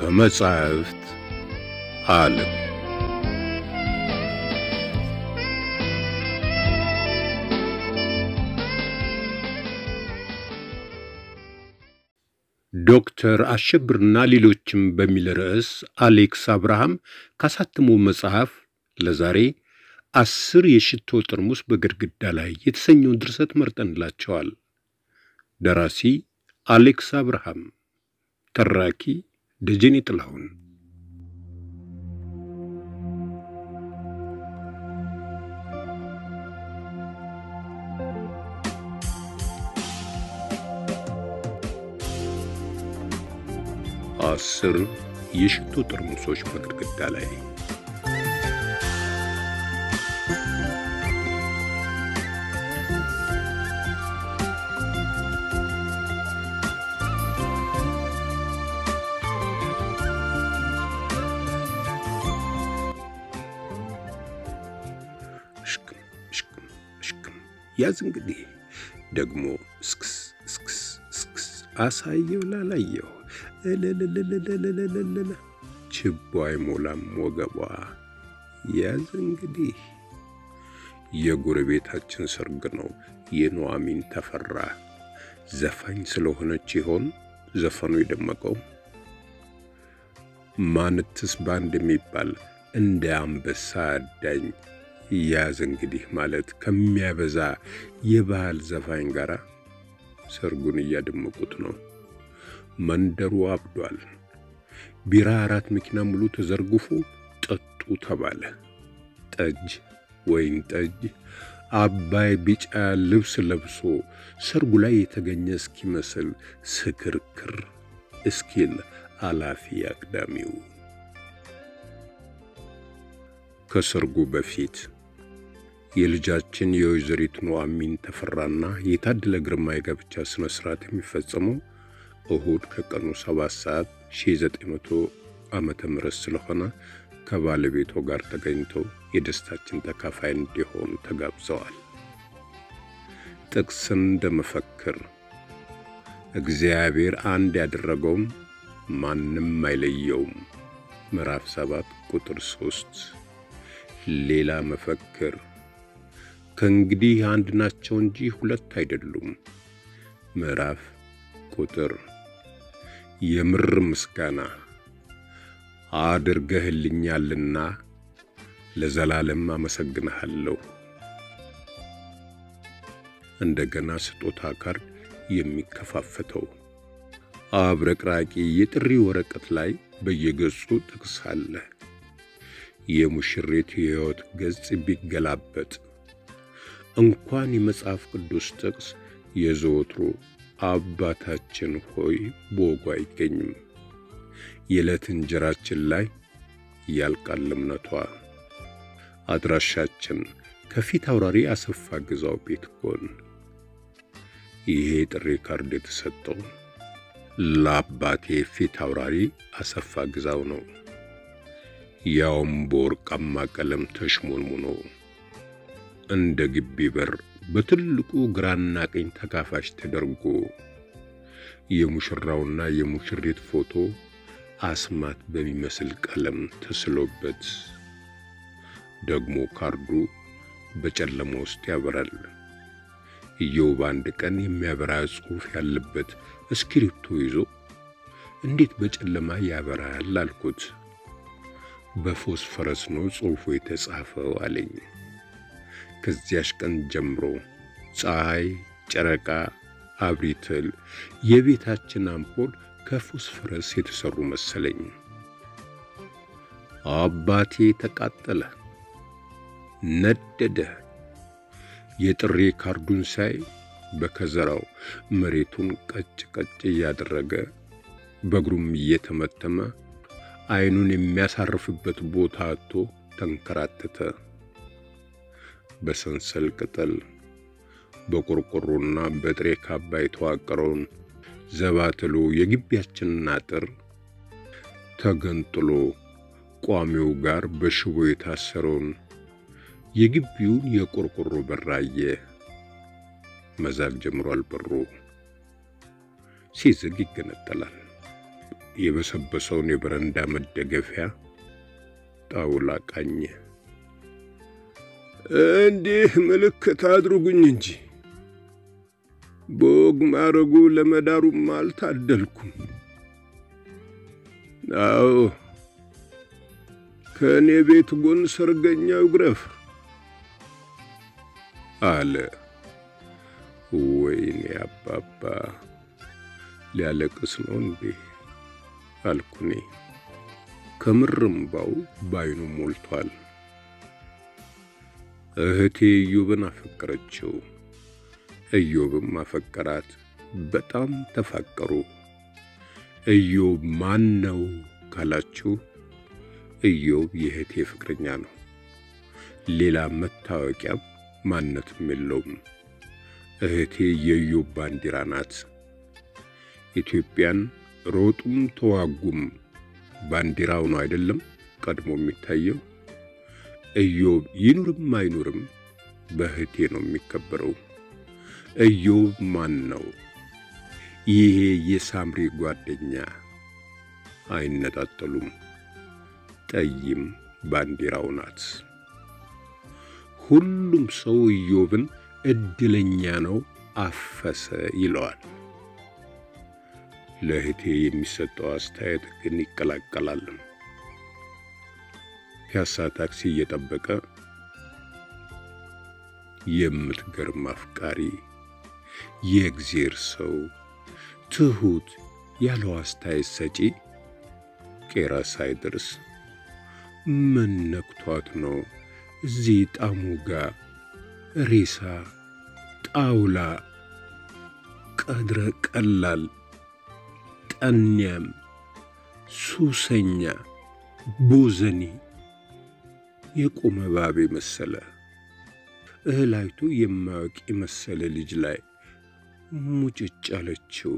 ከመጻሕፍት ዓለም ዶክተር አሸብርና ሌሎችም በሚል ርዕስ አሌክስ አብርሃም ካሳተመው መጽሐፍ ለዛሬ አስር የሽቶ ጠርሙስ በግድግዳ ላይ የተሰኘውን ድርሰት መርጠንላቸዋል። ደራሲ አሌክስ አብርሃም፣ ተራኪ ደጀኔ ጥላሁን። አስር የሽቶ ጠርሙሶች በግድግዳ ላይ እሽክም እሽክም እሽክም ያዝ እንግዲህ ደግሞ እስክስ እስክስ እስክስ አሳየው ላላየው እልልልልልልልልል ችቦ አይሞላም ወገቧ ያዝ እንግዲህ የጎረቤታችን ሰርግ ነው የኑሐሚን ተፈራ ዘፋኝ ስለሆነች ይሆን ዘፈኑ የደመቀው ማንትስ ባንድ የሚባል እንደ አንበሳ አዳኝ ያዝ እንግዲህ ማለት ከሚያበዛ የባህል ዘፋኝ ጋር ሰርጉን እያደመቁት ነው። መንደሩ አብዷል። ቢራ አራት መኪና ሙሉ ተዘርግፎ ጠጡ ተባለ። ጠጅ፣ ወይን ጠጅ፣ አባይ ቢጫ ልብስ ለብሶ ሰርጉ ላይ የተገኘ እስኪመስል ስክርክር እስኪል አላፊ አግዳሚው ከሰርጉ በፊት የልጃችን የወይዘሪት ኑሐሚን ተፈራና የታደለ ግርማ የጋብቻ ሥነ ሥርዓት የሚፈጸመው እሁድ ከቀኑ ሰባት ሰዓት 1900 ዓመተ ምህረት ስለሆነ ከባለቤቷ ጋር ተገኝተው የደስታችን ተካፋይ እንዲሆኑ ተጋብዘዋል። ጥቅስን እንደመፈክር እግዚአብሔር አንድ ያደረገውም ማንም አይለየውም ምዕራፍ 7 ቁጥር 3 ሌላ መፈክር ከእንግዲህ አንድ ናቸው እንጂ ሁለት አይደሉም ምዕራፍ ቁጥር የምር ምስጋና አድርገህልኛልና ለዘላለም አመሰግንሃለሁ። እንደገና ስጦታ ካርድ የሚከፋፈተው አብረቅራቂ የጥሪ ወረቀት ላይ በየገጹ ጥቅስ አለ። የሙሽሪት የሕይወት ገጽ ቢገላበጥ እንኳን የመጽሐፍ ቅዱስ ጥቅስ የዘወትሮ አባታችን ሆይ በወጉ አይገኝም። የዕለት እንጀራችን ላይ ያልቃል እምነቷ። አድራሻችን ከፊት አውራሪ አሰፋ ግዛው ቤት ጎን። ይሄ ጥሪ ካርድ የተሰጠው ለአባቴ ፊት አውራሪ አሰፋ ግዛው ነው። ያውም በወርቃማ ቀለም ተሽሞንሙኖ እንደ ግቢ በር በትልቁ ግራና ቀኝ ተካፋሽ ተደርጎ የሙሽራውና የሙሽሪት ፎቶ አስማት በሚመስል ቀለም ተስሎበት ደግሞ ካርዱ በጨለማ ውስጥ ያበራል። እየው በአንድ ቀን የሚያበራ ጽሑፍ ያለበት እስክሪፕቶ ይዞ እንዴት በጨለማ ያበራል አልኩት። በፎስፈረስ ነው ጽሑፉ የተጻፈው አለኝ። ከዚያሽ ቀን ጀምሮ ፀሐይ፣ ጨረቃ፣ አብሪትል የቤታችን አምፖል ከፎስፈረስ የተሰሩ መሰለኝ። አባቴ ተቃጠለ፣ ነደደ። የጥሪ ካርዱን ሳይ በከዘራው መሬቱን ቀጭ ቀጭ እያደረገ በእግሩም እየተመተመ ዓይኑን የሚያሳርፍበት ቦታ አጥቶ ተንከራተተ። በሰንሰል ቅጠል በቆርቆሮና በጥሬ ካባ የተዋቀረውን ዘባትሎ የግቢያችንን አጥር ተገንጥሎ ቋሚው ጋር በሽቦ የታሰረውን የግቢውን የቆርቆሮ በር አየ። መዛግ ጀምሯል። በሩ ሲዝግ ይገነጠላል። የበሰበሰውን የበረንዳ መደገፊያ ጣውላ ቃኘ። እንዲህ ምልክት አድርጉኝ እንጂ በወግ ማረጉ ለመዳሩም አልታደልኩም። አዎ ከእኔ ቤት ጎን ሰርገኛው ግረፍ አለ። ወይኔ አባባ ሊያለቅስ ነው እንዴ አልኩኔ። ከምርምባው ባይኑ ሞልቷል። እህቴ ኢዮብን አፈቀረችው፣ ኢዮብም አፈቀራት። በጣም ተፋቀሩ። ኢዮብ ማን ነው ካላችሁ ኢዮብ የእህቴ ፍቅረኛ ነው። ሌላ መታወቂያም ማንነትም የለውም። እህቴ የኢዮብ ባንዲራ ናት። ኢትዮጵያን ሮጡም ተዋጉም ባንዲራው ነው አይደለም ቀድሞ የሚታየው። ኢዮብ ይኑርም አይኑርም በእህቴ ነው የሚከበረው። ኢዮብ ማን ነው? ይሄ የሳምሪ ጓደኛ አይነጣጠሉም። ጠይም ባንዲራው ናት። ሁሉም ሰው ኢዮብን እድለኛ ነው አፈሰ ይለዋል። ለእህቴ የሚሰጠው አስተያየት ግን ይቀላቀላል። ፒያሳ ታክሲ እየጠበቀ የምትገርም አፍቃሪ፣ የእግዜር ሰው፣ ትሁት ያለው አስተያየት ሰጪ ቄራ ሳይደርስ ምን ነክቷት ነው እዚህ ጣሙ ጋር ሬሳ ጣውላ ቀድረ ቀላል ጠንያም ሱሰኛ ቦዘኔ የቆመ ባቤ መሰለ እህላይቱ የማያውቅ የመሰለ ልጅ ላይ ሙጭጭ አለችው።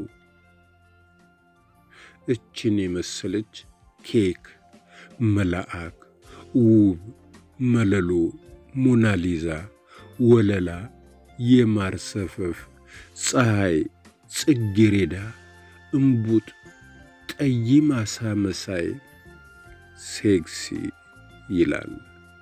እችን የመሰለች ኬክ መልአክ ውብ መለሎ ሞናሊዛ ወለላ የማር ሰፈፍ ፀሐይ ጽጌሬዳ እምቡጥ ጠይም አሳ መሳይ ሴክሲ ይላል።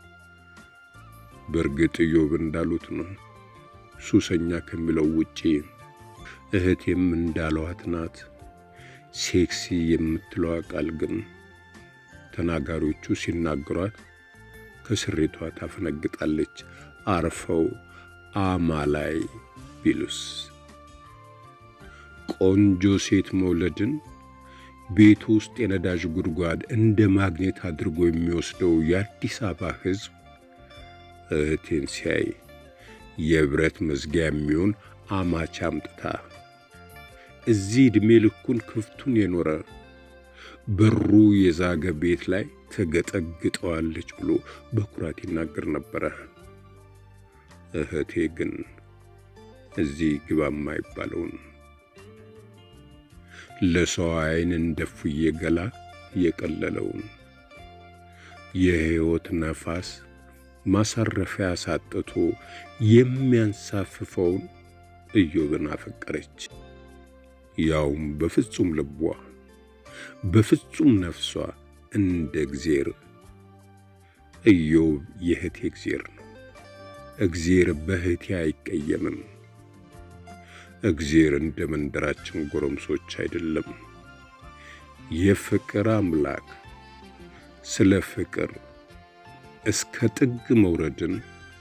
በእርግጥ ኢዮብ እንዳሉት ነው። ሱሰኛ ከሚለው ውጪ እህቴም እንዳለዋት ናት። ሴክሲ የምትለዋ ቃል ግን ተናጋሪዎቹ ሲናገሯት ከስሬቷ ታፈነግጣለች። አርፈው አማላይ ቢሉስ ቆንጆ ሴት መውለድን ቤት ውስጥ የነዳጅ ጉድጓድ እንደ ማግኘት አድርጎ የሚወስደው የአዲስ አበባ ሕዝብ እህቴን ሲያይ የብረት መዝጊያ የሚሆን አማች አምጥታ እዚህ ዕድሜ ልኩን ክፍቱን የኖረ በሩ የዛገ ቤት ላይ ተገጠግጠዋለች ብሎ በኩራት ይናገር ነበረ። እህቴ ግን እዚህ ግባ የማይባለውን ለሰው ዓይን እንደ ፉዬ ገላ የቀለለውን የሕይወት ነፋስ ማሳረፊያ ሳጥቶ የሚያንሳፍፈውን ኢዮብን አፈቀረች። ያውም በፍጹም ልቧ በፍጹም ነፍሷ እንደ እግዜር። ኢዮብ የእህቴ እግዜር ነው። እግዜር በእህቴ አይቀየምም። እግዜር እንደ መንደራችን ጎረምሶች አይደለም። የፍቅር አምላክ ስለ ፍቅር እስከ ጥግ መውረድን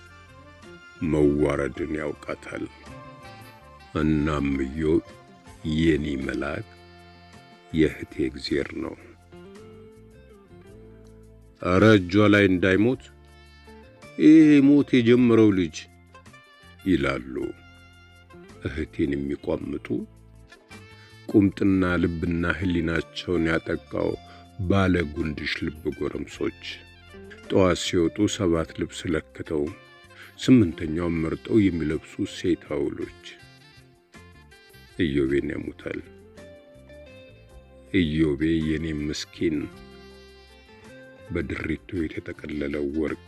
መዋረድን ያውቃታል። እናም ኢዮብ የኔ መልአክ የእህቴ እግዜር ነው። እረ እጇ ላይ እንዳይሞት ይሄ ሞት የጀመረው ልጅ ይላሉ እህቴን የሚቋምጡ ቁምጥና ልብና ሕሊናቸውን ያጠቃው ባለ ጉንድሽ ልብ ጎረምሶች ጠዋት ሲወጡ ሰባት ልብስ ለክተው ስምንተኛውን መርጠው የሚለብሱ ሴት አውሎች ኢዮቤን ያሙታል። ኢዮቤ የኔ ምስኪን በድሪቶ የተጠቀለለው ወርቅ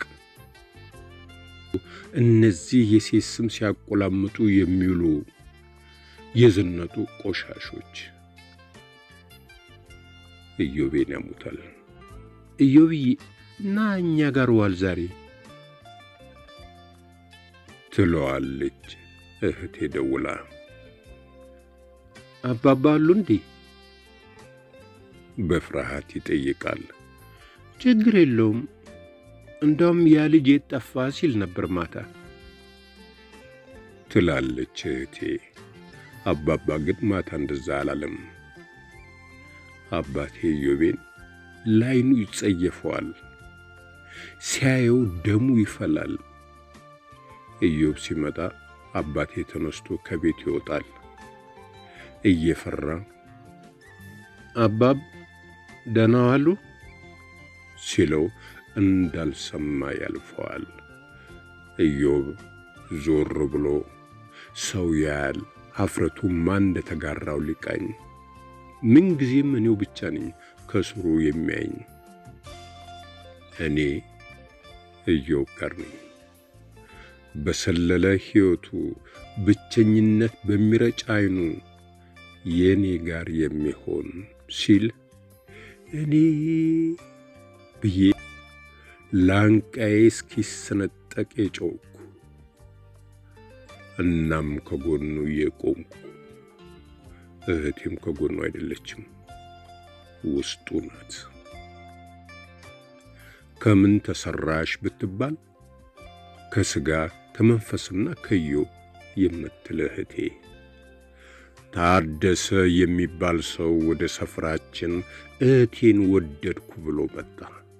እነዚህ የሴት ስም ሲያቆላምጡ የሚውሉ የዘነጡ ቆሻሾች ኢዮቤን ያሙታል። ኢዮብዬ ና እኛ ጋር ዋል ዛሬ ትለዋለች እህቴ ደውላ። አባባ አሉ እንዴ? በፍርሃት ይጠይቃል። ችግር የለውም እንዳውም ያ ልጅ የት ጠፋ ሲል ነበር ማታ ትላለች እህቴ። አባባ ግን ማታ እንደዛ አላለም። አባቴ ኢዮቤን ላይኑ ይጸየፈዋል። ሲያየው ደሙ ይፈላል። ኢዮብ ሲመጣ አባቴ ተነስቶ ከቤት ይወጣል እየፈራ አባብ ደህና ዋሉ ሲለው እንዳልሰማ ያልፈዋል። ኢዮብ ዞር ብሎ ሰው ያያል። ሀፍረቱ ማን እንደተጋራው ሊቃኝ ምንጊዜም እኔው ብቻ ነኝ ከስሩ የሚያኝ። እኔ ኢዮብ ጋር ነኝ። በሰለለ ሕይወቱ ብቸኝነት በሚረጭ ዓይኑ የእኔ ጋር የሚሆን ሲል እኔ ብዬ ላንቃዬ እስኪሰነጠቅ የጮኩ እናም ከጎኑ የቆምኩ እህቴም ከጎኑ አይደለችም፣ ውስጡ ናት። ከምን ተሰራሽ ብትባል ከሥጋ ከመንፈስና ከኢዮብ የምትል እህቴ ታደሰ የሚባል ሰው ወደ ሰፈራችን እህቴን ወደድኩ ብሎ መጣ።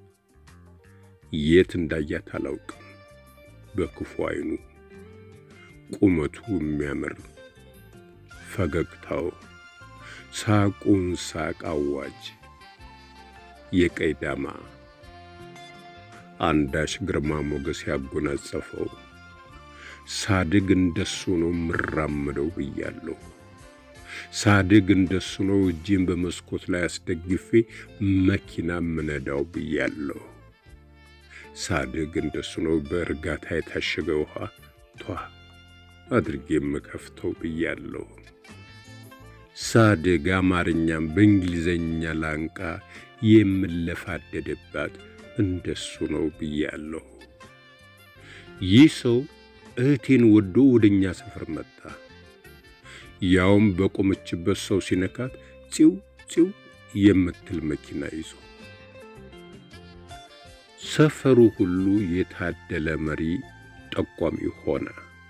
የት እንዳያት አላውቅም። በክፉ ዓይኑ ቁመቱ የሚያምር ፈገግታው ሳቁን ሳቅ አዋጅ የቀይ ዳማ አንዳች ግርማ ሞገስ ያጎናጸፈው ሳድግ እንደሱ ነው ምራመደው ብያለሁ። ሳድግ እንደሱ ነው እጄን በመስኮት ላይ አስደግፌ መኪና ምነዳው ብያለሁ። ሳድግ እንደሱ ነው በእርጋታ የታሸገ ውሃ ቷ አድርጌ የምከፍተው ብያለሁ። ሳድግ አማርኛም በእንግሊዘኛ ላንቃ የምለፋደድባት እንደሱ ነው ብያለሁ። ይህ ሰው እህቴን ወዶ ወደኛ ሰፈር መጣ። ያውም በቆመችበት ሰው ሲነካት ፂው ፂው የምትል መኪና ይዞ ሰፈሩ ሁሉ የታደለ መሪ ጠቋሚ ሆነ።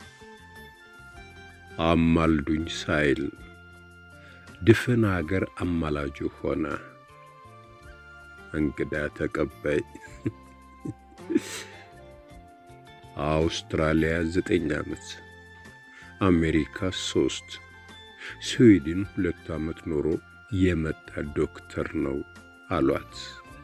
አማልዱኝ ሳይል ድፍን አገር አማላጁ ሆነ። እንግዳ ተቀባይ አውስትራሊያ ዘጠኝ ዓመት፣ አሜሪካ ሶስት፣ ስዊድን ሁለት ዓመት ኖሮ የመጣ ዶክተር ነው አሏት።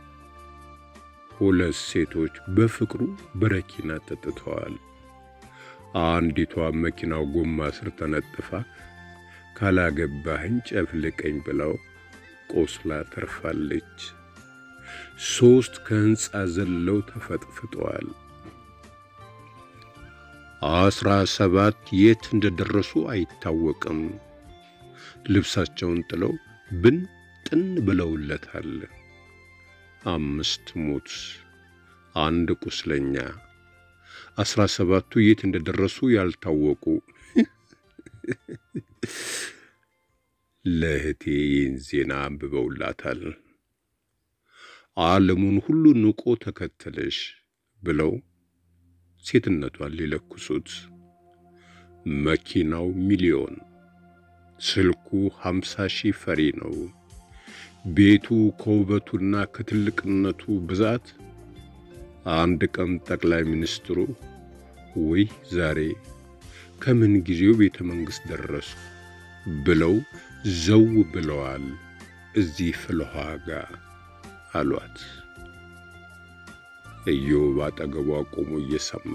ሁለት ሴቶች በፍቅሩ በረኪና ጠጥተዋል። አንዲቷ መኪናው ጎማ ስር ተነጥፋ ካላገባህኝ ጨፍልቀኝ ብለው ቆስላ ተርፋለች። ሦስት ከሕንፃ ዘለው ተፈጥፍጠዋል። አስራ ሰባት የት እንደደረሱ አይታወቅም። ልብሳቸውን ጥለው ብን ጥን ብለውለታል። አምስት ሞት፣ አንድ ቁስለኛ፣ አስራ ሰባቱ የት እንደደረሱ ያልታወቁ። ለእህቴ ይህን ዜና አንብበውላታል። ዓለሙን ሁሉ ንቆ ተከተለሽ ብለው ሴትነቷን ሊለኩሱት። መኪናው ሚሊዮን፣ ስልኩ ሀምሳ ሺህ ፈሪ ነው። ቤቱ ከውበቱና ከትልቅነቱ ብዛት አንድ ቀን ጠቅላይ ሚኒስትሩ ወይ ዛሬ ከምን ጊዜው ቤተ መንግሥት ደረሱ ብለው ዘው ብለዋል እዚህ ፍልውሃ ጋር አሏት። ኢዮብ አጠገቧ ቆሞ እየሰማ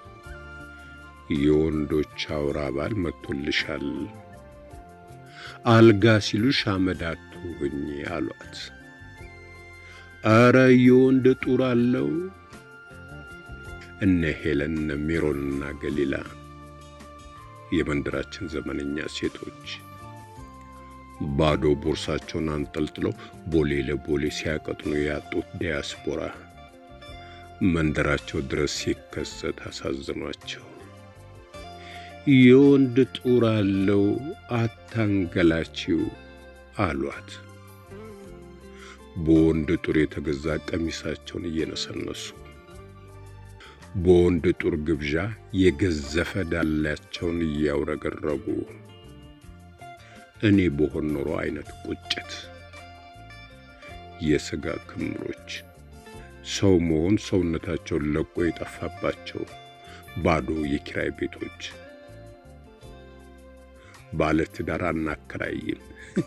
የወንዶች አውራ ባል መጥቶልሻል፣ አልጋ ሲሉሽ አመድ አትሁኝ አሏት። አረ የወንድ ጡር አለው። እነ ሄለን እነ ሜሮንና ገሊላ የመንደራችን ዘመነኛ ሴቶች ባዶ ቦርሳቸውን አንጠልጥለው ቦሌ ለቦሌ ሲያቀጥኑ ያጡት ዲያስፖራ መንደራቸው ድረስ ሲከሰት አሳዝኗቸው የወንድ ጡር አለው አታንገላችው አሏት። በወንድ ጡር የተገዛ ቀሚሳቸውን እየነሰነሱ በወንድ ጡር ግብዣ የገዘፈ ዳላቸውን እያውረገረጉ እኔ በሆን ኖሮ አይነት ቁጭት፣ የሥጋ ክምሮች፣ ሰው መሆን ሰውነታቸውን ለቆ የጠፋባቸው ባዶ የኪራይ ቤቶች ባለ ትዳር አናከራይም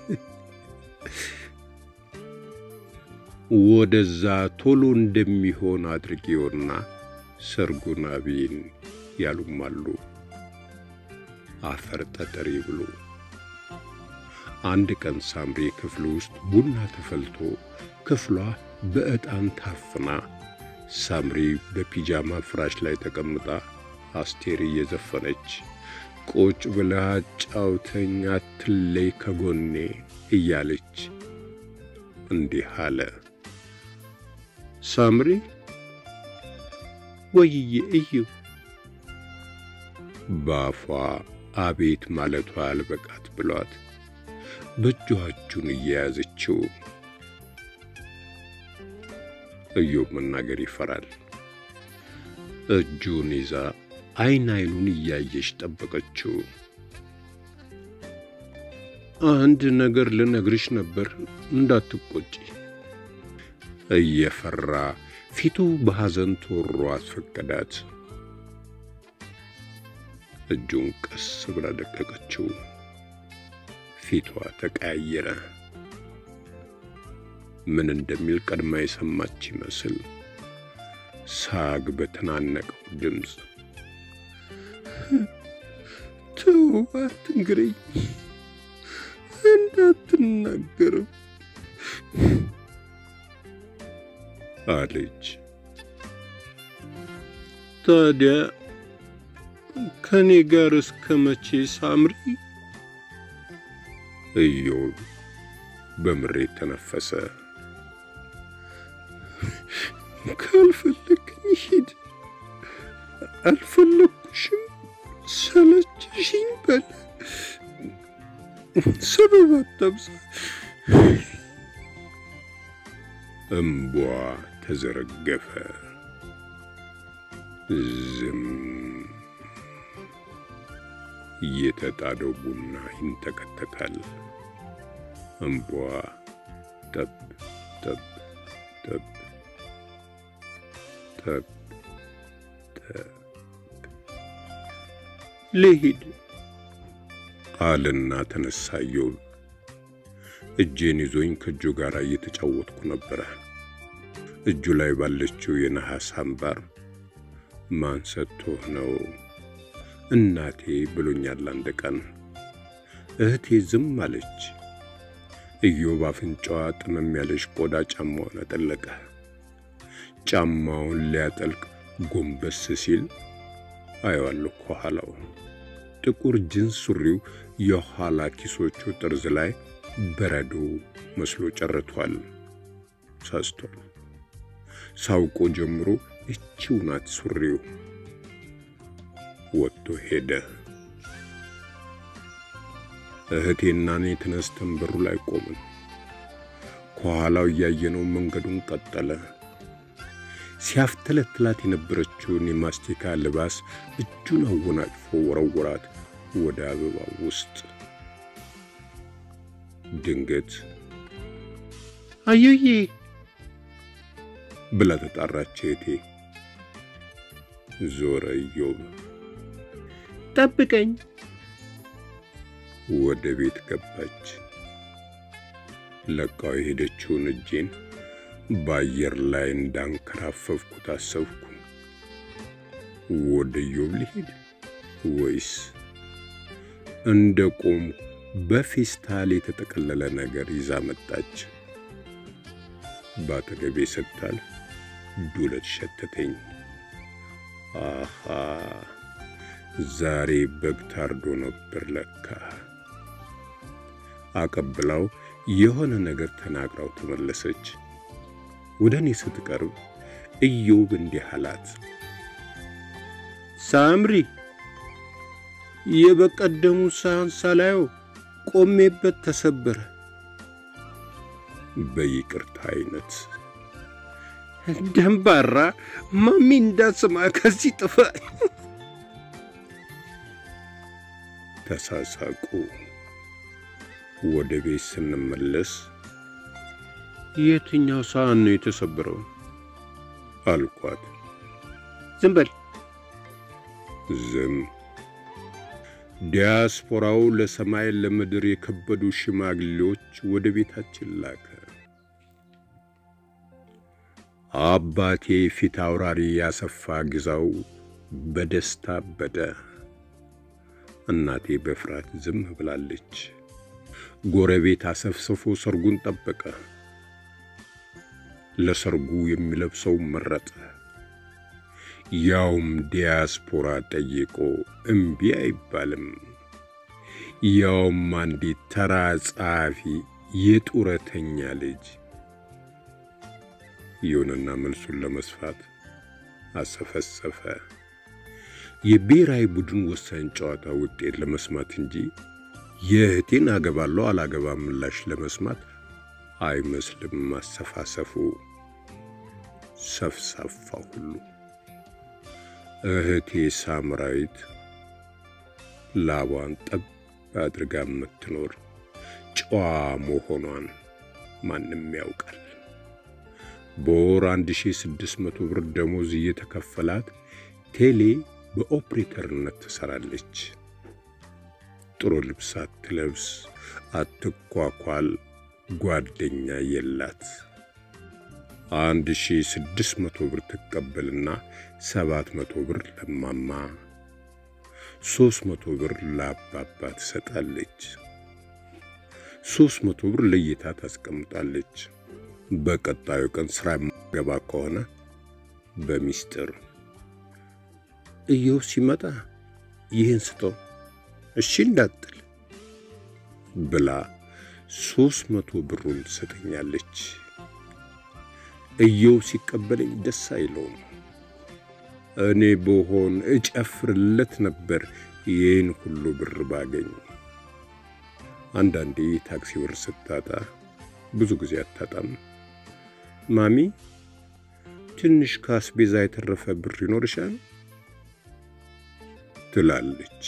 ወደዛ ቶሎ እንደሚሆን አድርጌውና ሰርጉን አብይን ያሉም አሉ። አፈር ጠጠሪ ብሎ አንድ ቀን ሳምሪ ክፍል ውስጥ ቡና ተፈልቶ ክፍሏ በዕጣን ታፍና ሳምሪ በፒጃማ ፍራሽ ላይ ተቀምጣ አስቴር እየዘፈነች ቁጭ ብለህ አጫውተኝ አትለይ ከጎኔ እያለች እንዲህ አለ። ሳምሪ ወይዬ እዩ በአፏ አቤት ማለቷ አልበቃት ብሏት በእጇ እጁን እየያዘችው እዮብ መናገር ይፈራል። እጁን ይዛ አይን አይኑን እያየች ጠበቀችው። አንድ ነገር ልነግርሽ ነበር እንዳትቆጪ። እየፈራ ፊቱ በሐዘን ተወሮ አስፈቀዳት። እጁን ቀስ ብላ ደቀቀችው። ፊቷ ተቀያየረ። ምን እንደሚል ቀድማ የሰማች ይመስል ሳግ በተናነቀው ድምፅ ተው አትንገረኝ፣ እንዳትናገርም አለች። ታዲያ ከኔ ጋር እስከ መቼ ሳምሪ? እዮብ በምሬት ተነፈሰ። ካልፈለግኝ ሂድ፣ አልፈለግኩሽም፣ ሰለችሽኝ በለ ሰበብ አታብዛ። እምቧ ተዘረገፈ። ዝም የተጣደው ቡና ይንተከተካል። እምቧ ጠብ ጠብ ጠብ ጠብ ጠብ ልሂድ አልና ተነሳ ኢዮብ። እጄን ይዞኝ ከእጁ ጋር እየተጫወትኩ ነበረ። እጁ ላይ ባለችው የነሐስ አምባር ማን ሰጥቶህ ነው እናቴ ብሎኛል አንድ ቀን። እህቴ ዝም አለች። ኢዮብ አፍንጫዋ ጥመም ያለች ቆዳ ጫማውን አጠለቀ። ጫማውን ሊያጠልቅ ጎንበስ ሲል አየዋለሁ ከኋላው ጥቁር ጅንስ ሱሪው የኋላ ኪሶቹ ጠርዝ ላይ በረዶ መስሎ ጨርቷል። ሳስቷል። ሳውቆ ጀምሮ እቺው ናት ሱሪው። ወጥቶ ሄደ። እህቴና እኔ ተነስተን በሩ ላይ ቆምን። ከኋላው እያየነው መንገዱን ቀጠለ። ሲያፍተለትላት የነበረችውን የማስቲካ ልባስ እጁን አወናጭፎ ወረወራት ወደ አበባው ውስጥ። ድንገት አዩዬ ብላ ተጣራች እህቴ። ዞረ ኢዮብ። ጠብቀኝ። ወደ ቤት ገባች። ለቃው የሄደችውን እጄን በአየር ላይ እንዳንከራፈፍኩ ታሰብኩ። ወደ ኢዮብ ልሄድ ወይስ እንደ ቆም በፌስታል የተጠቀለለ ነገር ይዛ መጣች። በአጠገቤ ስታል ዱለት ሸተተኝ። አሃ ዛሬ በግ ታርዶ ነበር ለካ። አቀብላው የሆነ ነገር ተናግራው ተመለሰች። ወደ እኔ ስትቀርብ ኢዮብ እንዲህ አላት፣ ሳምሪ የበቀደሙ ሳህን ሳላየው ቆሜበት ተሰበረ። በይቅርታ አይነት ደንባራ ማሚ እንዳትሰማ ከዚህ ጥፋ። ተሳሳቁ። ወደ ቤት ስንመለስ የትኛው ሳህን ነው የተሰበረው አልኳት። ዝም በል ዝም። ዲያስፖራው ለሰማይ ለምድር የከበዱ ሽማግሌዎች ወደ ቤታችን ላከ። አባቴ ፊት አውራሪ ያሰፋ ግዛው በደስታ አበደ። እናቴ በፍርሃት ዝም ብላለች። ጎረቤት አሰፍስፎ ሰርጉን ጠበቀ። ለሰርጉ የሚለብሰው መረጠ። ያውም ዲያስፖራ ጠይቆ እምቢ አይባልም። ያውም አንዲት ተራ ጸሐፊ የጡረተኛ ልጅ። ይሁንና መልሱን ለመስፋት አሰፈሰፈ። የብሔራዊ ቡድን ወሳኝ ጨዋታ ውጤት ለመስማት እንጂ የእህቴን አገባለሁ አላገባም ምላሽ ለመስማት አይመስልም ማሰፋሰፉ። ሰፍሳፋ ሁሉ እህቴ ሳምራዊት ላቧን ጠብ አድርጋ የምትኖር ጨዋ መሆኗን ማንም ያውቃል። በወር 1600 ብር ደሞዝ እየተከፈላት ቴሌ በኦፕሬተርነት ትሰራለች። ጥሩ ልብስ አትለብስ፣ አትኳኳል፣ ጓደኛ የላት። አንድ ሺ ስድስት መቶ ብር ትቀበልና ሰባት መቶ ብር ለማማ ሦስት መቶ ብር ለአባባ ትሰጣለች። ሦስት መቶ ብር ለይታ ታስቀምጣለች። በቀጣዩ ቀን ሥራ የማገባ ከሆነ በሚስጥር እየው ሲመጣ ይህን ስጠው እሺ እንዳትል ብላ ሦስት መቶ ብሩን ትሰጠኛለች። እየው ሲቀበለኝ ደስ አይለውም። እኔ በሆን እጨፍርለት ነበር ይህን ሁሉ ብር ባገኝ። አንዳንዴ ታክሲ ብር ስታጣ ብዙ ጊዜ አታጣም። ማሚ ትንሽ ከአስቤዛ የተረፈ ብር ይኖርሻል ትላለች።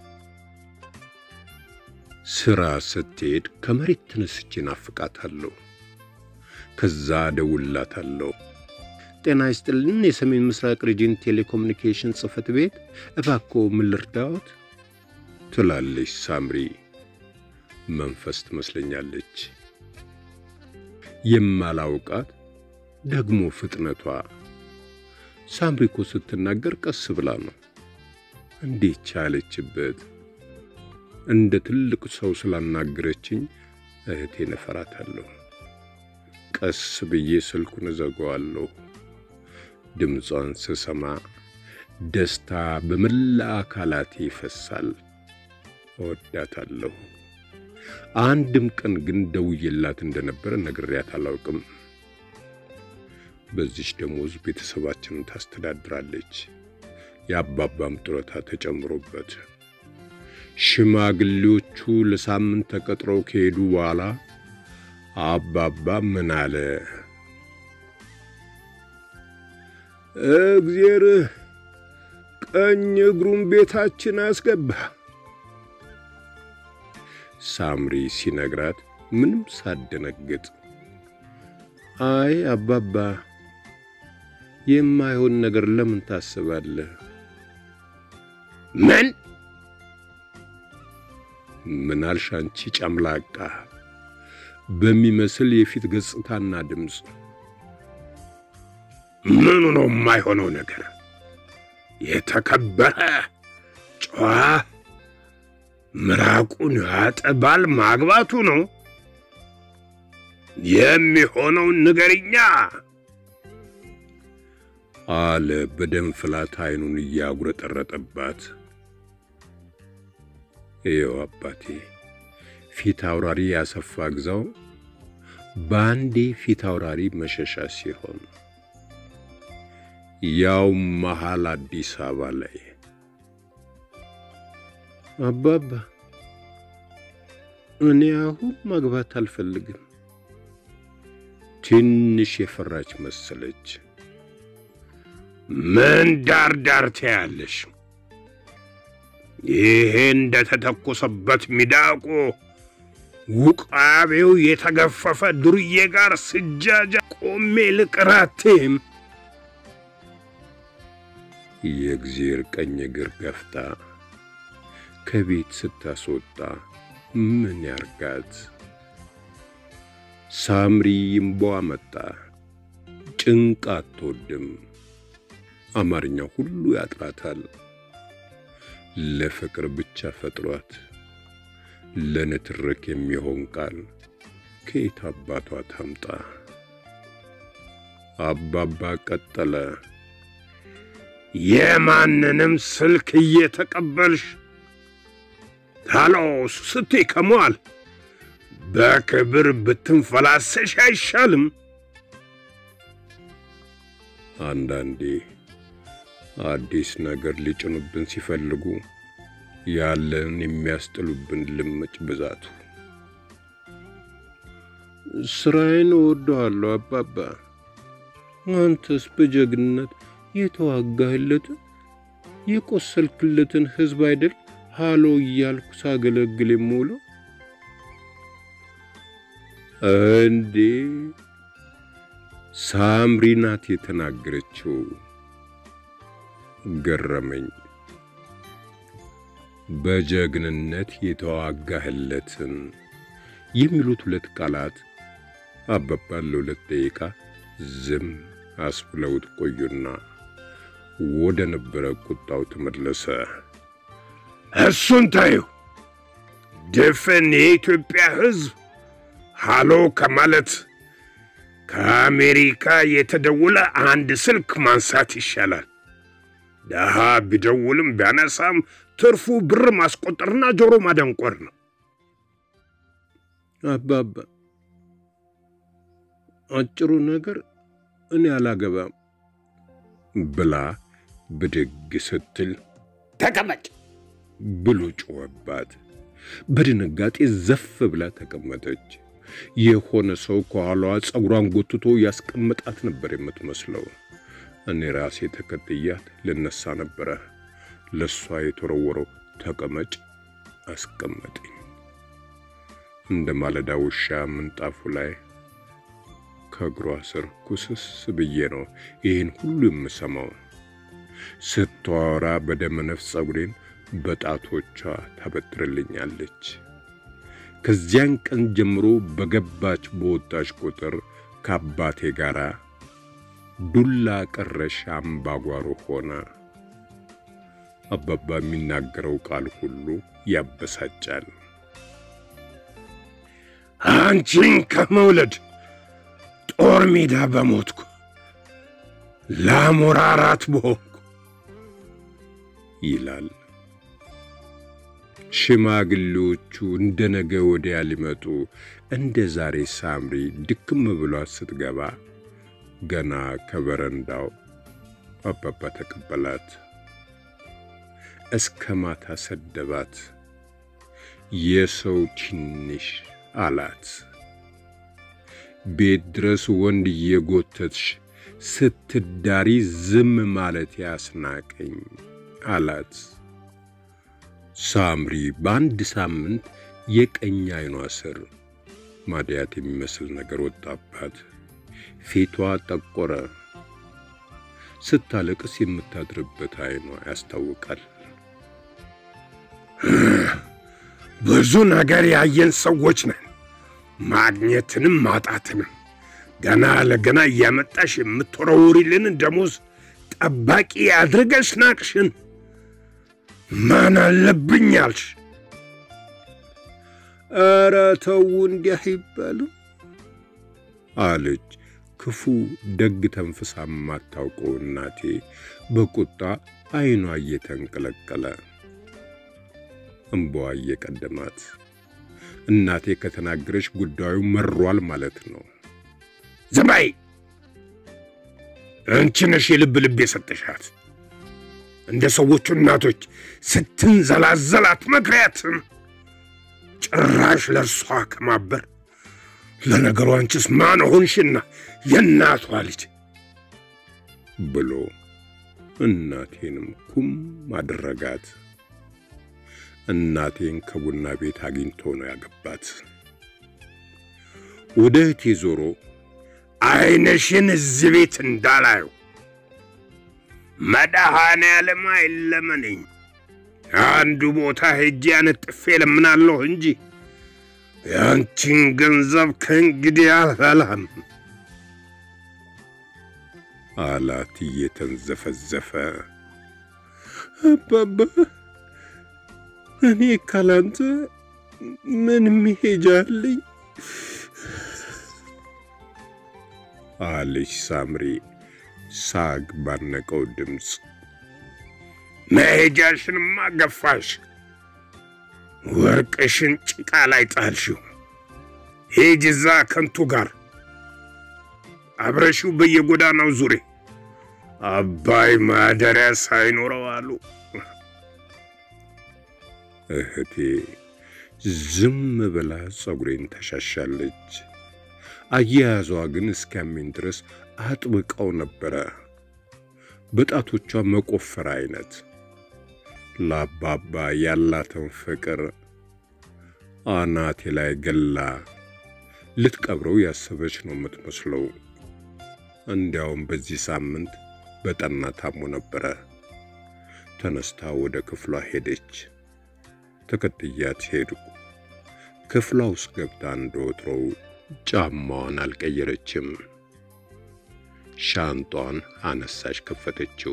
ስራ ስትሄድ ከመሬት ተነስቼ ናፍቃታለሁ። ከዛ ደውላታለሁ። ጤና ይስጥልን፣ የሰሜን ምስራቅ ሪጅን ቴሌኮሙኒኬሽን ጽሕፈት ቤት፣ እባክዎ ምን ልርዳዎት? ትላለች ሳምሪ። መንፈስ ትመስለኛለች። የማላውቃት ደግሞ ፍጥነቷ። ሳምሪ እኮ ስትናገር ቀስ ብላ ነው። እንዴት ቻለችበት? እንደ ትልቅ ሰው ስላናገረችኝ እህቴን እፈራታለሁ። ቀስ ብዬ ስልኩን እዘጋዋለሁ። ድምጿን ስሰማ ደስታ በመላ አካላቴ ይፈሳል። እወዳታለሁ። አንድም ቀን ግን ደውዬላት እንደነበረ ነግሬያት አላውቅም። በዚች ደሞዝ ቤተሰባችንን ታስተዳድራለች። የአባባም ጡረታ ተጨምሮበት ሽማግሌዎቹ ለሳምንት ተቀጥረው ከሄዱ በኋላ አባባ ምን አለ? እግዜር ቀኝ እግሩን ቤታችን አስገባ። ሳምሪ ሲነግራት ምንም ሳደነግጥ አይ አባባ የማይሆን ነገር ለምን ታስባለህ? ምን ምን አልሽ አንቺ ጨምላቃ በሚመስል የፊት ገጽታና ድምፅ። ምኑ ነው የማይሆነው ነገር? የተከበረ ጨዋ ምራቁን ያጠ ባል ማግባቱ ነው የሚሆነውን ንገሪኛ አለ በደም ፍላት አይኑን እያጉረጠረጠባት። ይኸው አባቴ ፊት አውራሪ ያሰፋ ግዛው በአንዴ ፊት አውራሪ መሸሻ ሲሆን ያው መሃል አዲስ አበባ ላይ አባባ እኔ አሁን ማግባት አልፈልግም። ትንሽ የፈራች መሰለች። ምን ዳር ዳር ትያለሽ? ይሄ እንደተተኮሰበት ሚዳቆ ውቃቤው የተገፈፈ ዱርዬ ጋር ስጃጃ ቆሜ ልቅራቴም የእግዚአብሔር ቀኝ እግር ገፍታ ከቤት ስታስወጣ ምን ያርጋት? ሳምሪ ይምቧ መጣ። ጭንቅ አትወድም። አማርኛ ሁሉ ያጥራታል። ለፍቅር ብቻ ፈጥሯት ለንትርክ የሚሆን ቃል ከየት አባቷ ታምጣ? አባባ ቀጠለ። የማንንም ስልክ እየተቀበልሽ ታሎስ ስቴ ከሟል በክብር ብትንፈላሰሽ አይሻልም? አንዳንዴ አዲስ ነገር ሊጭኑብን ሲፈልጉ ያለን የሚያስጥሉብን ልምጭ ብዛቱ። ስራዬን እወደዋለሁ አባባ። አንተስ በጀግንነት የተዋጋህለትን የቆሰልክለትን ሕዝብ አይደል ሃሎ እያልኩ ሳገለግል የምውለው እንዴ? ሳምሪ ናት የተናገረችው። ገረመኝ። በጀግንነት የተዋጋህለትን የሚሉት ሁለት ቃላት አባባን ለሁለት ደቂቃ ዝም አስብለውት ቆዩና ወደ ነበረ ቁጣው ተመለሰ። እሱን ታዩ ድፍን የኢትዮጵያ ሕዝብ ሃሎ ከማለት ከአሜሪካ የተደወለ አንድ ስልክ ማንሳት ይሻላል። ደሃ ቢደውልም ቢያነሳም ትርፉ ብር ማስቆጠርና ጆሮ ማደንቆር ነው። አባባ አጭሩ ነገር እኔ አላገባም ብላ ብድግ ስትል ተቀመጭ ብሎ ጮኸባት። በድንጋጤ ዘፍ ብላ ተቀመጠች። የሆነ ሰው ከኋላዋ ጸጉሯን ጎትቶ ያስቀመጣት ነበር የምትመስለው። እኔ ራሴ ተከትያት ልነሳ ነበረ። ለእሷ የተወረወረው ተቀመጭ አስቀመጠኝ። እንደ ማለዳ ውሻ ምንጣፉ ላይ ከእግሯ ስር ኩስስ ብዬ ነው ይህን ሁሉ የምሰማው። ስትዋራ በደመ ነፍስ ጸጉሬን በጣቶቿ ታበጥርልኛለች። ከዚያን ቀን ጀምሮ በገባች በወጣች ቁጥር ከአባቴ ጋር ዱላ ቀረሽ አምባጓሮ ሆነ። አባባ የሚናገረው ቃል ሁሉ ያበሳጫል። አንቺን ከመውለድ ጦር ሜዳ በሞትኩ ለአሞራራት በሆንኩ ይላል። ሽማግሌዎቹ እንደ ነገ ወዲያ ሊመጡ እንደ ዛሬ ሳምሪ ድክም ብሏት ስትገባ ገና ከበረንዳው አባባ ተቀበላት። እስከ ማታ ሰደባት። የሰው ትንሽ አላት። ቤት ድረስ ወንድ እየጎተትሽ ስትዳሪ ዝም ማለት ያስናቀኝ አላት። ሳምሪ በአንድ ሳምንት የቀኝ አይኗ ስር ማድያት የሚመስል ነገር ወጣባት። ፊቷ ጠቆረ። ስታለቅስ የምታድርበት አይኗ ያስታውቃል። ብዙ ነገር ያየን ሰዎች ነን፣ ማግኘትንም ማጣትንም። ገና ለገና እያመጣሽ የምትወረውሪልን ደሞዝ ጠባቂ አድርገሽ ናቅሽን። ማን አለብኝ አልሽ? ኧረ ተው እንዲህ አይባልም አለች ክፉ ደግ ተንፍሳ የማታውቀው እናቴ በቁጣ አይኗ እየተንቀለቀለ እምባዋ እየቀደማት እናቴ ከተናገረች ጉዳዩ መሯል ማለት ነው። ዝም በይ! አንቺ ነሽ የልብ ልብ የሰጠሻት። እንደ ሰዎቹ እናቶች ስትንዘላዘላት መክሪያትም ጭራሽ ለእርሷ ከማበር ለነገሩ አንቺስ ማን ሆንሽና የእናቷ ልጅ ብሎ እናቴንም ኩም አደረጋት። እናቴን ከቡና ቤት አግኝቶ ነው ያገባት። ወደ እህቴ ዞሮ ዓይንሽን እዚህ ቤት እንዳላየው መድኃኔዓለም አይለመነኝ፣ አንዱ ቦታ ሄጄ አነጥፌ ለምናለሁ እንጂ ያንቺን ገንዘብ ከእንግዲህ አልበላም አላት እየተንዘፈዘፈ። አባባ እኔ ካላንተ ምን መሄጃ አለኝ? አለች ሳምሪ ሳግ ባነቀው ድምፅ። መሄጃሽንማ ገፋሽ፣ ወርቅሽን ጭቃ ላይ ጣልሽው። ሂጂ እዛ ከንቱ ጋር አብረሽው በየጎዳናው ዙሪ። አባይ ማደሪያ ሳይኖረው አሉ። እህቴ ዝም ብላ ጸጉሬን ተሻሻለች። አያያዟ ግን እስኪያሜን ድረስ አጥብቀው ነበረ። በጣቶቿ መቆፈር አይነት ለአባባ ያላትን ፍቅር አናቴ ላይ ገላ ልትቀብረው ያሰበች ነው የምትመስለው። እንዲያውም በዚህ ሳምንት በጠና ታሞ ነበረ። ተነስታ ወደ ክፍሏ ሄደች። ተከትያት ሄድኩ። ክፍሏ ውስጥ ገብታ እንደወትሮው ጫማዋን አልቀየረችም። ሻንጧን አነሳች፣ ከፈተችው።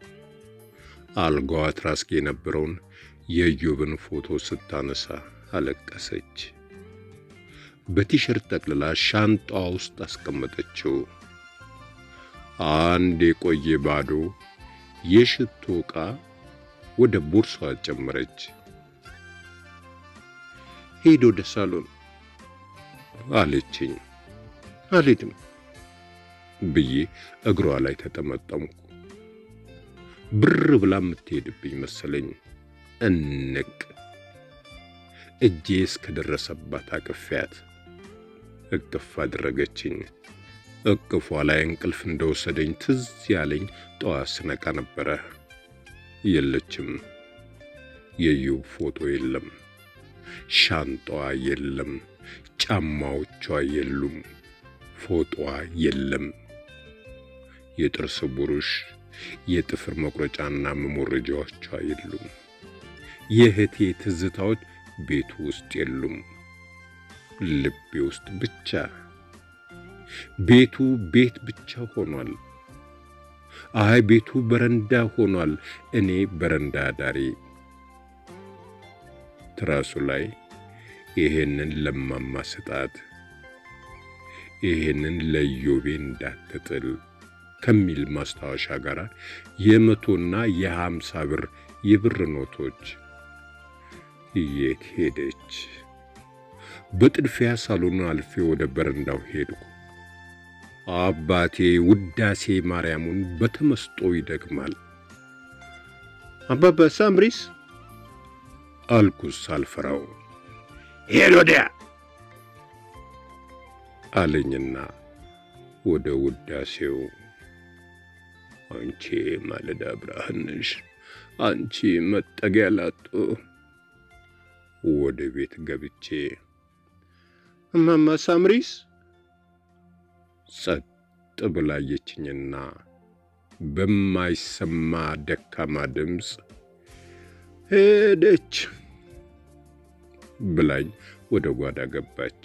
አልጋዋ ትራስጌ የነበረውን የኢዮብን ፎቶ ስታነሳ አለቀሰች። በቲሸርት ጠቅልላ ሻንጣዋ ውስጥ አስቀመጠችው። አንድ የቆየ ባዶ የሽቶ ዕቃ ወደ ቦርሷ ጨመረች። ሄድ ወደ ሳሎን አለችኝ። አልሄድም ብዬ እግሯ ላይ ተጠመጠምኩ። ብር ብላ የምትሄድብኝ መሰለኝ። እንቅ እጄ እስከደረሰባት አቅፊያት እቅፍ አደረገችኝ። እቅፏ ላይ እንቅልፍ እንደወሰደኝ ትዝ ያለኝ ጠዋት ስነቃ ነበረ። የለችም። የዩብ ፎቶ የለም። ሻንጣዋ የለም። ጫማዎቿ የሉም። ፎቶዋ የለም። የጥርስ ብሩሽ፣ የጥፍር መቁረጫና መሞረጃዎቿ የሉም። የእህቴ ትዝታዎች ቤቱ ውስጥ የሉም። ልቤ ውስጥ ብቻ። ቤቱ ቤት ብቻ ሆኗል። አይ ቤቱ በረንዳ ሆኗል። እኔ በረንዳ ዳሪ። ትራሱ ላይ ይሄንን ለማማ ስጣት፣ ይሄንን ለዮቤ እንዳትጥል ከሚል ማስታወሻ ጋር የመቶና የሃምሳ ብር የብር ኖቶች የት ሄደች? በጥድፊያ ሳሎኑን አልፌ ወደ በረንዳው ሄድኩ። አባቴ ውዳሴ ማርያሙን በተመስጦ ይደግማል። አባባ ሳምሪስ አልኩስ ሳልፈራው። ሄድ ወዲያ አለኝና ወደ ውዳሴው አንቺ ማለዳ ብርሃን ነሽ፣ አንቺ መጠጊያ ላጡ ወደ ቤት ገብቼ እማማ ሳምሪስ ጸጥ ብላየችኝና በማይሰማ ደካማ ድምፅ ሄደች ብላኝ ወደ ጓዳ ገባች።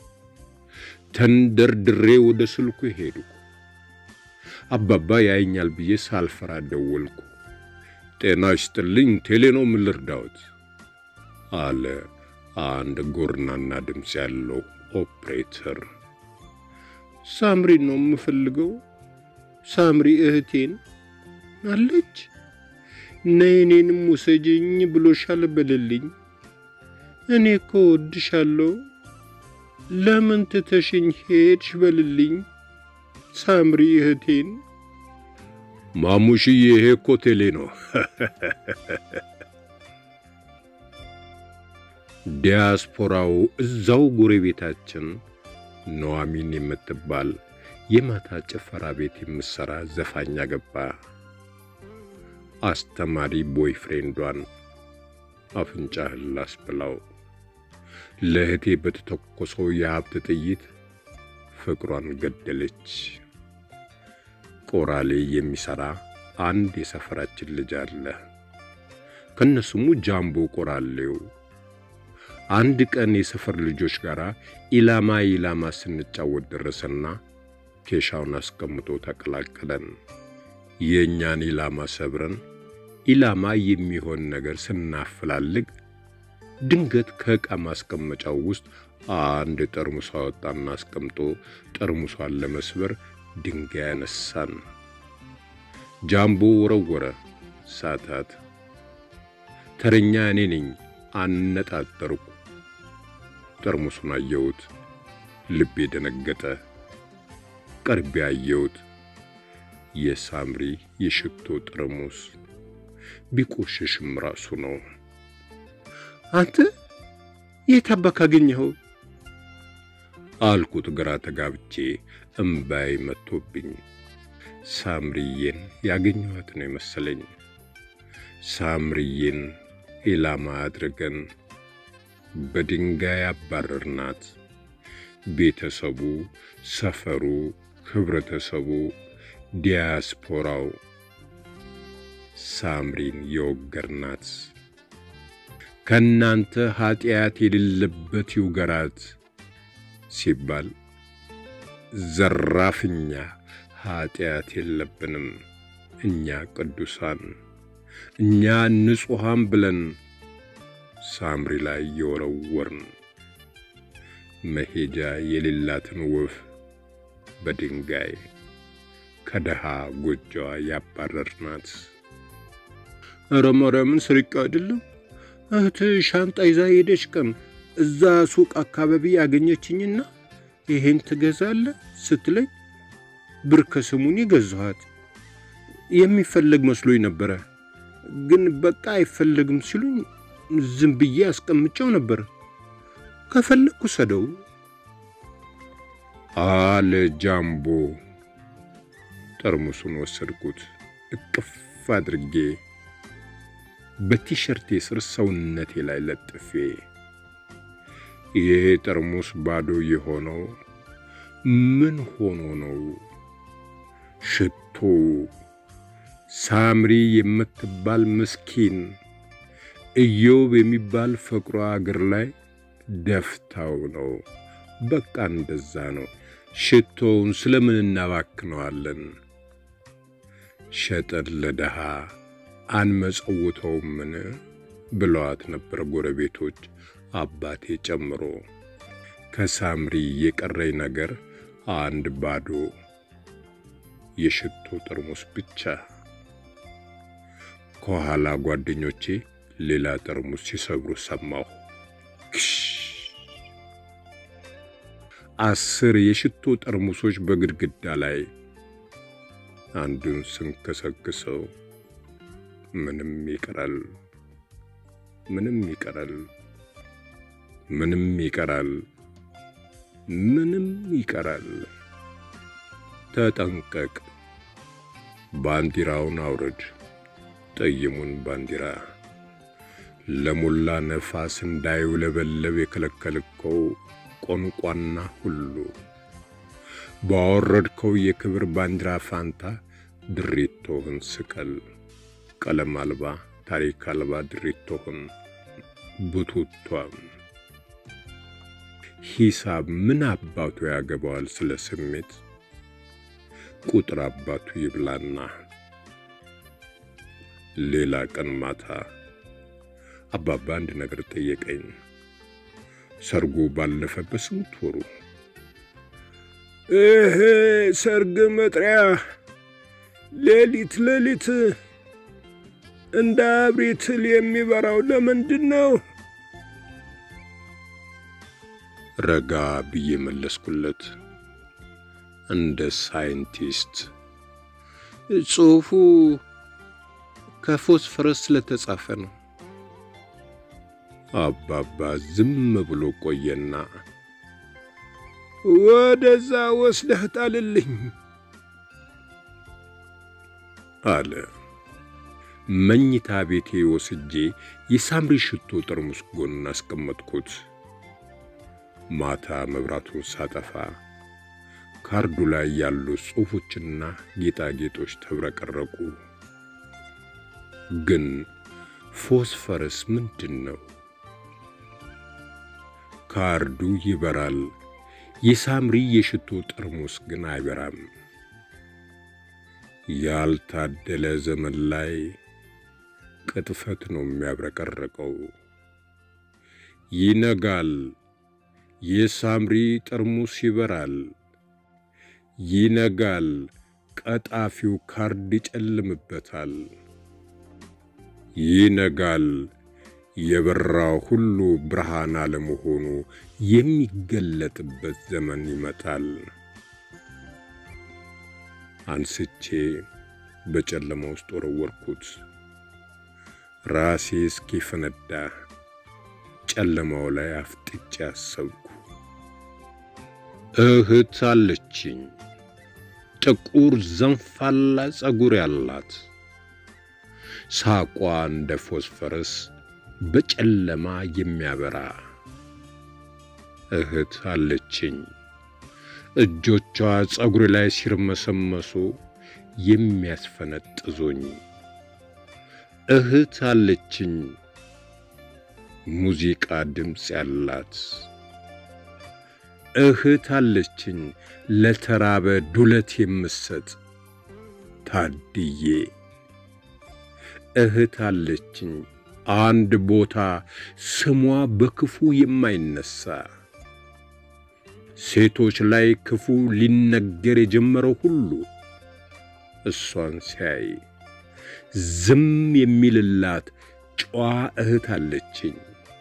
ተንደርድሬ ወደ ስልኩ ሄድኩ። አባባ ያየኛል ብዬ ሳልፈራ ደወልኩ። ጤና ይስጥልኝ፣ ቴሌ ነው፣ ምን ልርዳዎት? አለ አንድ ጎርናና ድምፅ ያለው ኦፕሬተር። ሳምሪን ነው የምፈልገው። ሳምሪ እህቴን አለች። ነይ እኔንም ውሰጅኝ ብሎሻል በልልኝ። እኔ እኮ ወድሻለሁ። ለምን ትተሽኝ ሄድሽ? በልልኝ ሳምሪ እህቴን። ማሙሽዬ፣ ይሄ እኮ ቴሌ ነው። ዲያስፖራው እዛው ጎረቤታችን ኑሐሚን የምትባል የማታ ጭፈራ ቤት የምትሠራ ዘፋኝ አገባ። አስተማሪ ቦይፍሬንዷን አፍንጫህን ላስብላው ለእህቴ በተተኮሰው የሀብት ጥይት ፍቅሯን ገደለች። ቆራሌ የሚሠራ አንድ የሰፈራችን ልጅ አለ። ከነስሙ ጃምቦ ቆራሌው። አንድ ቀን የሰፈር ልጆች ጋር ኢላማ ኢላማ ስንጫወት ደረሰና ኬሻውን አስቀምጦ ተቀላቀለን። የእኛን ኢላማ ሰብረን ኢላማ የሚሆን ነገር ስናፈላልግ ድንገት ከዕቃ ማስቀመጫው ውስጥ አንድ ጠርሙስ አወጣና አስቀምጦ ጠርሙሷን ለመስበር ድንጋይ ያነሳን። ጃምቦ ወረወረ፣ ሳታት። ተረኛ እኔ ነኝ። አነጣጠርኩ። ጠርሙሱን አየሁት። ልቤ ደነገጠ። ቀርቤ አየሁት። የሳምሪ የሽቶ ጠርሙስ ቢቆሽሽም ራሱ ነው። አንተ የት አባክ አገኘኸው? አልኩት ግራ ተጋብቼ እምባይ መጥቶብኝ። ሳምሪዬን ያገኘኋት ነው የመሰለኝ። ሳምሪዬን ኢላማ አድርገን በድንጋይ አባረርናት። ቤተሰቡ፣ ሰፈሩ፣ ህብረተሰቡ፣ ዲያስፖራው ሳምሪን የወገርናት ከእናንተ ኀጢአት የሌለበት ይውገራት ሲባል ዘራፍኛ ኀጢአት የለብንም እኛ ቅዱሳን እኛ ንጹሐን ብለን ሳምሪ ላይ የወረወርን መሄጃ የሌላትን ወፍ በድንጋይ ከደሃ ጎጆዋ ያባረርናት። ኧረ ማርያምን ስርቅ አይደለም እህት ሻንጣ ይዛ ሄደች ቀን እዛ ሱቅ አካባቢ ያገኘችኝና ይሄን ትገዛለህ ስትለኝ ብር ከስሙኒ ገዛኋት። የሚፈለግ መስሎኝ ነበረ፣ ግን በቃ አይፈለግም ሲሉኝ ዝም ብዬ አስቀምጨው ነበር። ከፈለግኩ ሰደው አለ ጃምቦ። ጠርሙሱን ወሰድኩት እቅፍ አድርጌ በቲሸርቴ ስር ሰውነቴ ላይ ለጥፌ። ይሄ ጠርሙስ ባዶ የሆነው ምን ሆኖ ነው? ሽቶ ሳምሪ የምትባል ምስኪን ኢዮብ የሚባል ፍቅሯ እግር ላይ ደፍታው ነው። በቃ እንደዛ ነው። ሽቶውን ስለምን እናባክነዋለን? ሸጠን ለደሃ አንመጸውተውምን ብለዋት ነበር ጎረቤቶች፣ አባቴ ጨምሮ። ከሳምሪ የቀረኝ ነገር አንድ ባዶ የሽቶ ጠርሙስ ብቻ። ከኋላ ጓደኞቼ ሌላ ጠርሙስ ሲሰብሩ ሰማሁ። ክሽ አስር የሽቶ ጠርሙሶች በግድግዳ ላይ አንዱን ስንከሰክሰው ምንም ይቀራል፣ ምንም ይቀራል፣ ምንም ይቀራል፣ ምንም ይቀራል። ተጠንቀቅ፣ ባንዲራውን አውርድ፣ ጠይሙን ባንዲራ ለሞላ ነፋስ እንዳይውለበለብ የከለከልከው ቆንቋና ሁሉ ባወረድከው የክብር ባንዲራ ፋንታ ድሪቶህን ስቀል። ቀለም አልባ ታሪክ አልባ ድሪቶህን ቡቱቷም ሂሳብ ምን አባቱ ያገባዋል ስለ ስሜት ቁጥር አባቱ ይብላና። ሌላ ቀን ማታ አባባ አንድ ነገር ጠየቀኝ። ሰርጉ ባለፈ በስንት ወሩ እህ ሰርግ መጥሪያ ሌሊት ሌሊት እንደ አብሪትል የሚበራው ለምንድን ነው? ረጋ ብዬ መለስኩለት እንደ ሳይንቲስት። ጽሑፉ ከፎስፈረስ ስለተጻፈ ነው። አባባ ዝም ብሎ ቆየና ወደዛ ወስደህ ጣልልኝ አለ። መኝታ ቤቴ ወስጄ የሳምሪ ሽቶ ጠርሙስ ጎን አስቀመጥኩት። ማታ መብራቱን ሳጠፋ ካርዱ ላይ ያሉ ጽሑፎችና ጌጣጌጦች ተብረቀረቁ። ግን ፎስፈረስ ምንድን ነው? ካርዱ ይበራል፣ የሳምሪ የሽቶ ጠርሙስ ግን አይበራም። ያልታደለ ዘመን ላይ ቅጥፈት ነው የሚያብረቀረቀው። ይነጋል፣ የሳምሪ ጠርሙስ ይበራል። ይነጋል፣ ቀጣፊው ካርድ ይጨልምበታል። ይነጋል፣ የበራው ሁሉ ብርሃን አለመሆኑ የሚገለጥበት ዘመን ይመጣል። አንስቼ በጨለማ ውስጥ ወረወርኩት። ራሴ እስኪፈነዳ ጨለማው ላይ አፍጥጬ አሰብኩ። እህት አለችኝ፣ ጥቁር ዘንፋላ ጸጉር ያላት፣ ሳቋ እንደ ፎስፈረስ በጨለማ የሚያበራ እህት አለችኝ። እጆቿ ጸጉሬ ላይ ሲርመሰመሱ የሚያስፈነጥዙኝ እህት አለችኝ። ሙዚቃ ድምፅ ያላት እህት አለችኝ። ለተራበ ዱለት የምሰጥ ታድዬ እህት አለችኝ። አንድ ቦታ ስሟ በክፉ የማይነሳ ሴቶች ላይ ክፉ ሊነገር የጀመረው ሁሉ እሷን ሲያይ ዝም የሚልላት ጨዋ እህት አለችኝ።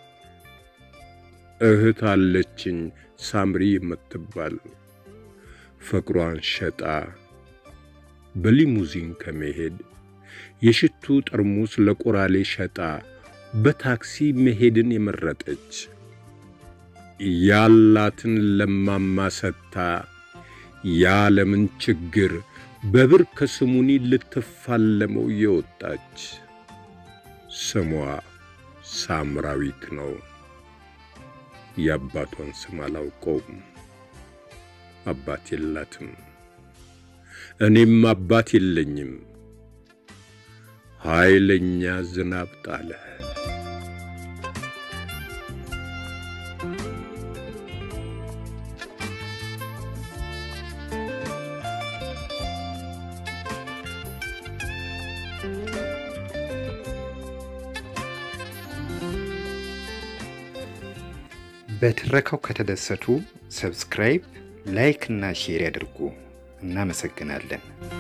እህት አለችኝ ሳምሪ የምትባል ፍቅሯን ሸጣ በሊሙዚን ከመሄድ የሽቱ ጠርሙስ ለቆራሌ ሸጣ በታክሲ መሄድን የመረጠች ያላትን ለማማ ሰጥታ የዓለምን ችግር በብር ከስሙኒ ልትፋለመው የወጣች ስሟ ሳምራዊት ነው። የአባቷን ስም አላውቀውም። አባት የላትም። እኔም አባት የለኝም። ኃይለኛ ዝናብ ጣለ። በትረካው ከተደሰቱ ሰብስክራይብ፣ ላይክ እና ሼር ያድርጉ። እናመሰግናለን።